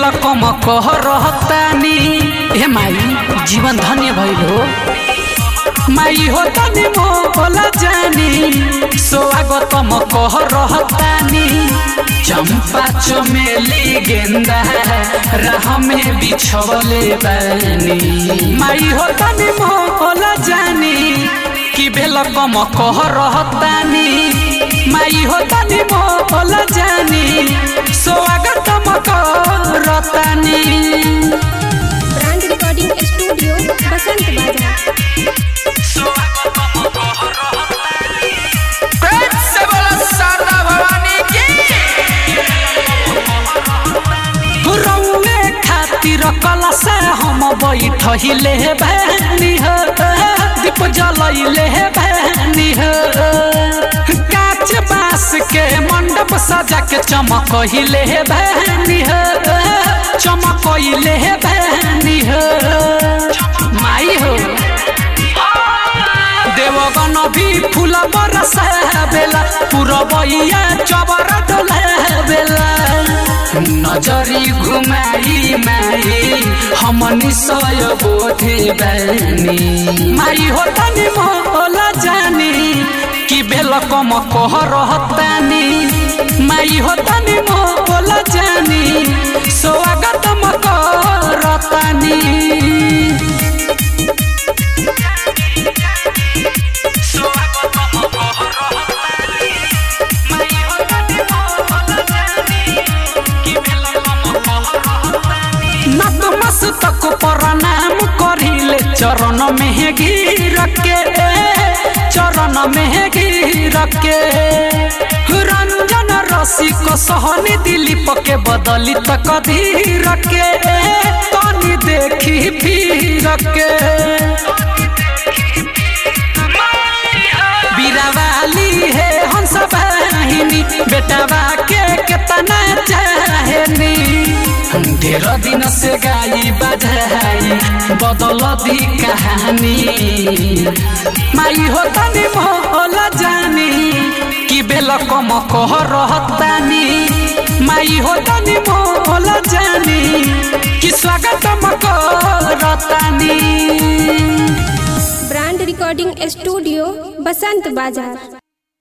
बेल कम कह रहतानी हे माई जीवन धन्य भइलो माई हो तनी मोला जानी स्वागतम कह रहतानी चंपा चमेली गेंदा राह में बिछवले बानी माई हो तनी मोला जानी कि बेल कम कह रहतानी माई हो तनी मोला जानी स्वागतम करतानी ब्रांड रिकॉर्डिंग स्टूडियो बसंत बाजार प्रेम से बोलो शारदा भवानी की रौए खातिर कलश हम बैठहिले भैनी हो दीप जलैले भैनी हो काच बांस के मंडप सजा के चमकहिले भैनी हो चमकैले भैनी हो माई हो देवगन भी फूल बरस बेला पुरबैया चबर डोले बेला नजरी घुमाई माई हम निशय बोधे बैनी माई हो तनी मोला जानी कि बेल कम कह रहतानी माई हो तनी मोला जानी स्वागतम करतानी नतमस्तक प्रणाम करिले चरण में गिर के चरण में गिर के रंजन रसिक सहनी दिलीप के बदली तक धीर के तनी देखी फिर के बीरावाली है हंस बहिनी बेटवा के केतना चाहनी ढेर दिन से गाई बजाई बदल दी कहानी माई हो तनी मोला जानी कि बेल कम कह रहतानी माई हो तनी मोला जानी कि स्वागतम करतानी ब्रांड रिकॉर्डिंग स्टूडियो बसंत बाजार